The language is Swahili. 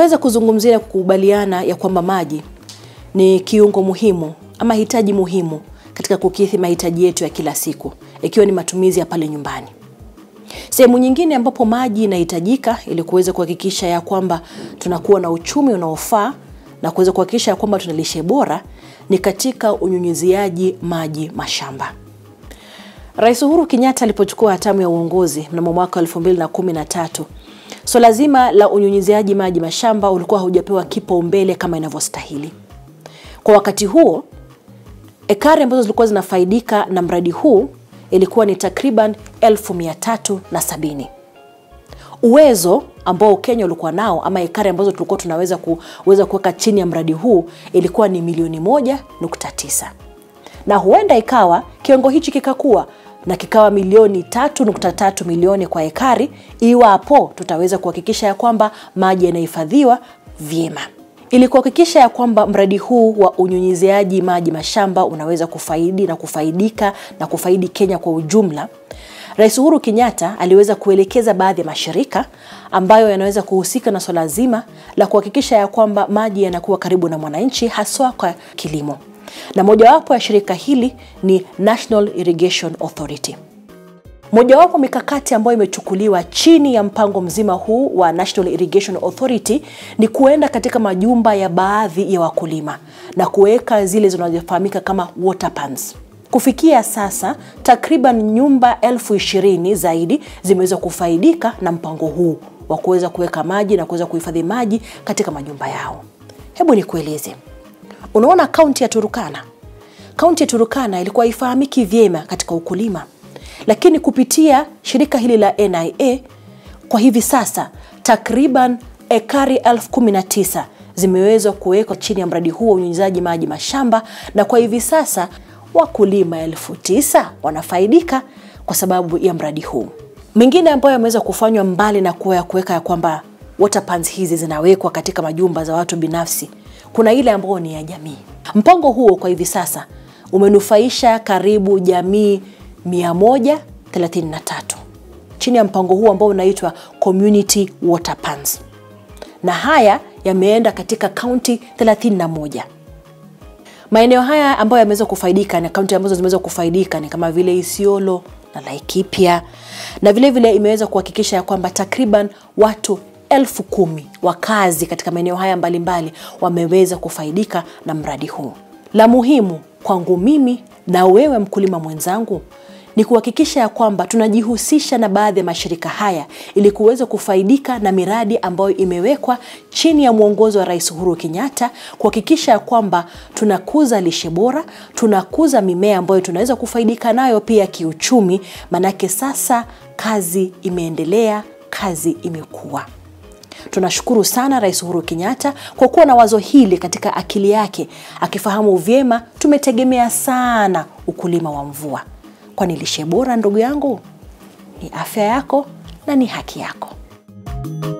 Tunaweza kuzungumzia na kukubaliana ya kwamba maji ni kiungo muhimu ama hitaji muhimu katika kukidhi mahitaji yetu ya kila siku, ikiwa ni matumizi ya pale nyumbani. Sehemu nyingine ambapo maji inahitajika ili kuweza kuhakikisha ya kwamba tunakuwa na uchumi unaofaa na kuweza kuhakikisha ya kwamba tuna lishe bora ni katika unyunyiziaji maji mashamba. Rais Uhuru Kenyatta alipochukua hatamu ya uongozi mnamo mwaka 2013 swala so zima la unyunyiziaji maji mashamba ulikuwa haujapewa kipaumbele kama inavyostahili. Kwa wakati huo, ekari ambazo zilikuwa zinafaidika na mradi huu ilikuwa ni takriban elfu mia tatu na sabini. Uwezo ambao Kenya ulikuwa nao ama ekari ambazo tulikuwa tunaweza kuweza kuweka chini ya mradi huu ilikuwa ni milioni moja nukta tisa na huenda ikawa kiwango hichi kikakuwa na kikawa milioni tatu nukta tatu milioni kwa ekari iwapo tutaweza kuhakikisha ya kwamba maji yanahifadhiwa vyema ili kuhakikisha ya kwamba mradi huu wa unyunyiziaji maji mashamba unaweza kufaidi na kufaidika na kufaidi Kenya kwa ujumla. Rais Uhuru Kenyatta aliweza kuelekeza baadhi ya mashirika ambayo yanaweza kuhusika na swala zima la kuhakikisha ya kwamba maji yanakuwa karibu na mwananchi haswa kwa kilimo. Na mojawapo ya shirika hili ni National Irrigation Authority. Mojawapo mikakati ambayo imechukuliwa chini ya mpango mzima huu wa National Irrigation Authority ni kuenda katika majumba ya baadhi ya wakulima na kuweka zile zinazofahamika kama water pans. Kufikia sasa takriban nyumba elfu ishirini zaidi zimeweza kufaidika na mpango huu wa kuweza kuweka maji na kuweza kuhifadhi maji katika majumba yao. Hebu nikueleze, unaona kaunti ya Turukana, kaunti ya Turukana ilikuwa haifahamiki vyema katika ukulima lakini kupitia shirika hili la NIA kwa hivi sasa takriban ekari elfu kumi na tisa zimewezwa kuwekwa chini ya mradi huu wa unyunyizaji maji mashamba, na kwa hivi sasa wakulima elfu tisa wanafaidika kwa sababu ya mradi huu. Mengine ambayo yameweza kufanywa mbali na kuwa ya kuweka ya kwamba water pans hizi zinawekwa katika majumba za watu binafsi, kuna ile ambayo ni ya jamii. Mpango huo kwa hivi sasa umenufaisha karibu jamii 133 chini ya mpango huu ambao unaitwa Community Water Pans, na haya yameenda katika kaunti 31. Maeneo haya ambayo yameweza kufaidika na kaunti ambazo zimeweza kufaidika ni kama vile Isiolo na Laikipia, na vile vile imeweza kuhakikisha ya kwamba takriban watu elfu kumi wakazi katika maeneo haya mbalimbali wameweza kufaidika na mradi huu. La muhimu kwangu mimi na wewe mkulima mwenzangu ni kuhakikisha ya kwamba tunajihusisha na baadhi ya mashirika haya ili kuweza kufaidika na miradi ambayo imewekwa chini ya mwongozo wa Rais Uhuru Kenyatta, kuhakikisha ya kwamba tunakuza lishe bora, tunakuza mimea ambayo tunaweza kufaidika nayo pia kiuchumi, manake sasa kazi imeendelea, kazi imekuwa. Tunashukuru sana Rais Uhuru Kenyatta kwa kuwa na wazo hili katika akili yake, akifahamu vyema tumetegemea sana ukulima wa mvua, kwani lishe bora, ndugu yangu, ni afya yako na ni haki yako.